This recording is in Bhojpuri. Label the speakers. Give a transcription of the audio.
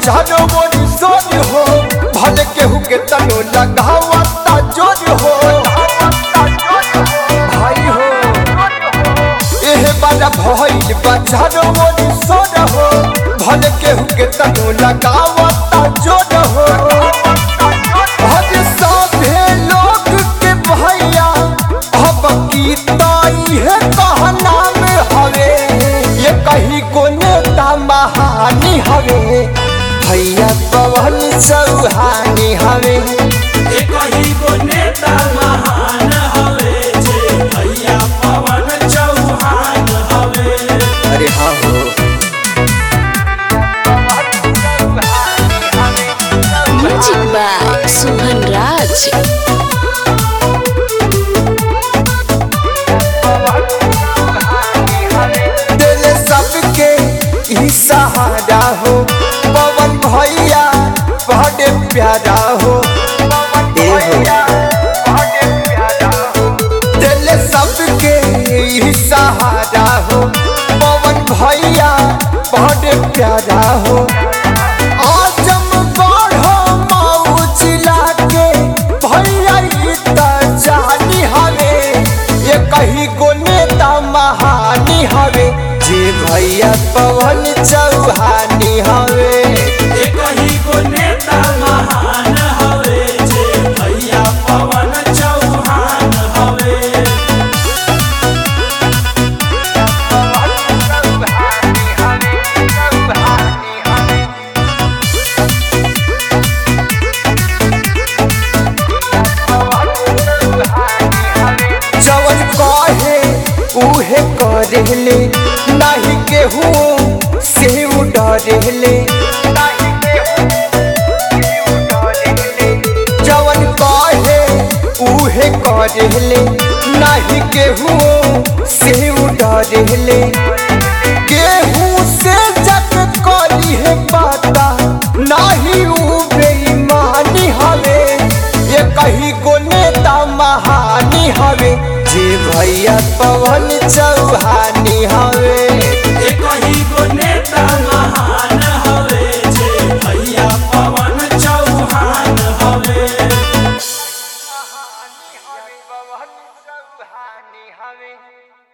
Speaker 1: बाजारो मोरी सोर हो भले केहू के तनो लगावता जोर हो भाई हो एहे बाजा भइल बाजारो मोरी सोर हो भले केहू के तनो लगावता जोर हो हर सभे लोग के भैया अब गीताई है कहना में हवे ये कहीं को नेता महानी हवे भैया पवन चौहानी हवे
Speaker 2: एक ही को नेता महान हवे जे भैया पवन चौहान हवे
Speaker 1: अरे हाँ हो
Speaker 3: Music by Suhan Raj.
Speaker 1: दिल सबके ई सहारा हो पवन भैया बड़े प्यारा हो ए हो दिल सबके ई सहारा हो पवन भैया बड़े प्यारा हो आजम गढ़ो माऊ जिला के भैया ई त जानी हवे ये कहीं को नेता महानी हवे जे भैया पवन चौहानी हवे
Speaker 2: एक ही को नेता महान हवे जे भैया पवन चौहान हवे
Speaker 1: जवन कहे उहे करेले नाही केहू से डरेले जवन कहे उहे करेले नाही केहू से डरेले केहू से जग करी है पाता नाही ऊ बेईमानी हवे ये कहीं को नेता महानी हवे जे भैया पवन चौहानी हवे
Speaker 2: एक ही को नेता महान हवे जे भैया पवन चौहान हवे
Speaker 1: पवन चौहानी हवे